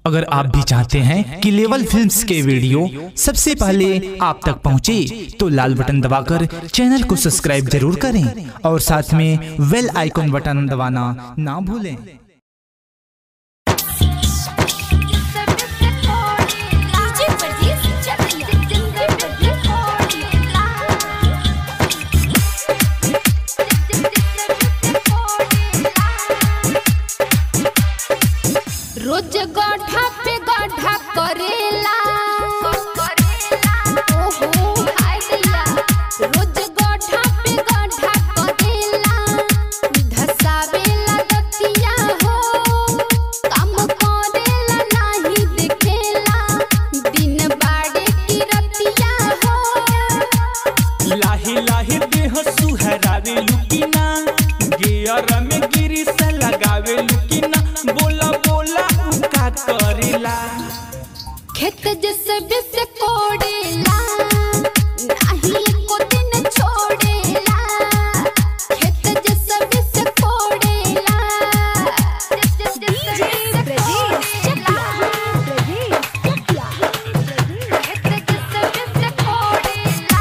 अगर आप भी चाहते हैं कि लेवल फिल्म्स के वीडियो सबसे पहले आप तक पहुंचे, तो लाल बटन दबाकर चैनल को सब्सक्राइब जरूर करें और साथ में वेल आइकॉन बटन दबाना ना भूलें डीजे परदेस चकिया जिंदगी बदले रोज गड्ढा पे गड्ढा करेला ओहो हाय दैया रोज गड्ढा पे गड्ढा करेला धसावेला दतिया हो काम करेला नाही देखेला दिन बाड़े की रतिया हो लाही लाही देह सुहरावे लुकिना गियर में गिरी से लगावे लुकिना बोला बोला उ का करेला खेत जैसे बिस कोड़ेला नाही एको दिन छोड़ेला खेत जैसे बिस कोड़ेला डीजे ब्रजेश चकिया ब्रजेश चकिया खेत जैसे बिस कोड़ेला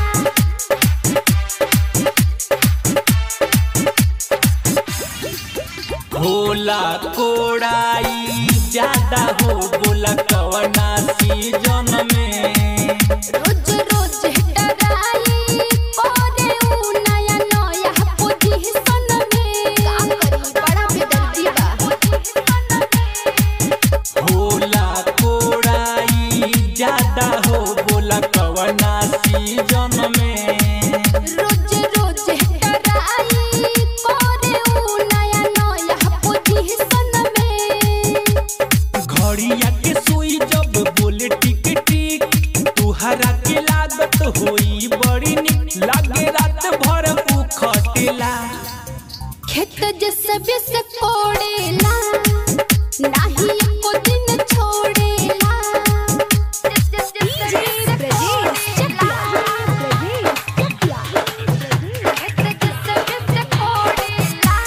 होला कोड़ाई ज्यादा हो बोला कवना सीजन में रोज रोज डराई करे उ नया नया पोजीशन में का करी बड़ा बेदर्दी बा होला कोड़ाई ज्यादा हो बोला कवना सीजन में रोज रोज डराई करे उ नया नया पोजीशन में घड़िया के सुई जब बोले टिक टिक तुहरा के लागत होई बड़ी निक लागे रात भर उ खटेला खेत जैसे बिस कोड़ेला नाही एको दिन छोड़ेला डीजे ब्रजेश चकिया ब्रजेश चकिया खेत जैसे बिस कोड़ेला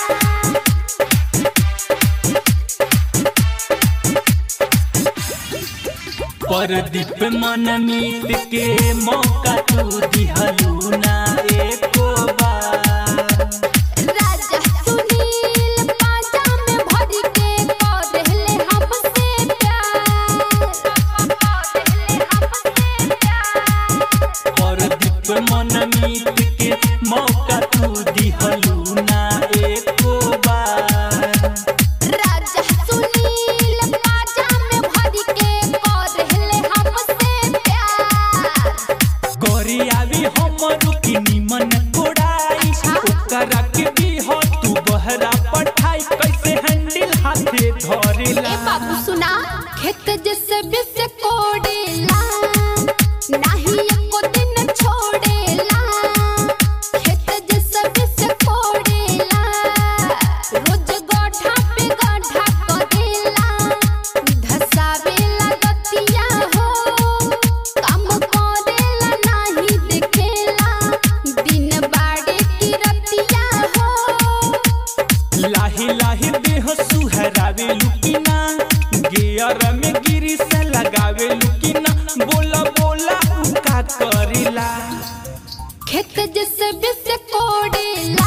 परदीप मन मीत के मौका तू दिहलू ना एको बार राजा सुनील पाजा में भर के करेले हमसे प्यार करेले हमसे प्यार परदीप मन मीत के मौका तू दिहलू ना एको बार राजा सुनील पाजा में भर के करेले हमसे प्यार गोरी आवी हमरू की निमन कोड़ाई ओकरा के भी हो तू बहरा पठाई कैसे हैंडल हाथे ए धरेला बाबू सुना खेत जैसे बिस कोड़ेला नाही एको दिन छोड़ेला खेत जैसे बिस कोड़ेला रोज गड्ढा पे गड्ढा करेला धसावेला दतिया हो काम करेला नाही देखेला दिन बाड़े की रतिया हो लाही लाही देह सुहरावे लुकिना गियर में गिरी से लगावे लुकिना बोला बोला उ का करेला खेत जैसे बिस कोड़ेला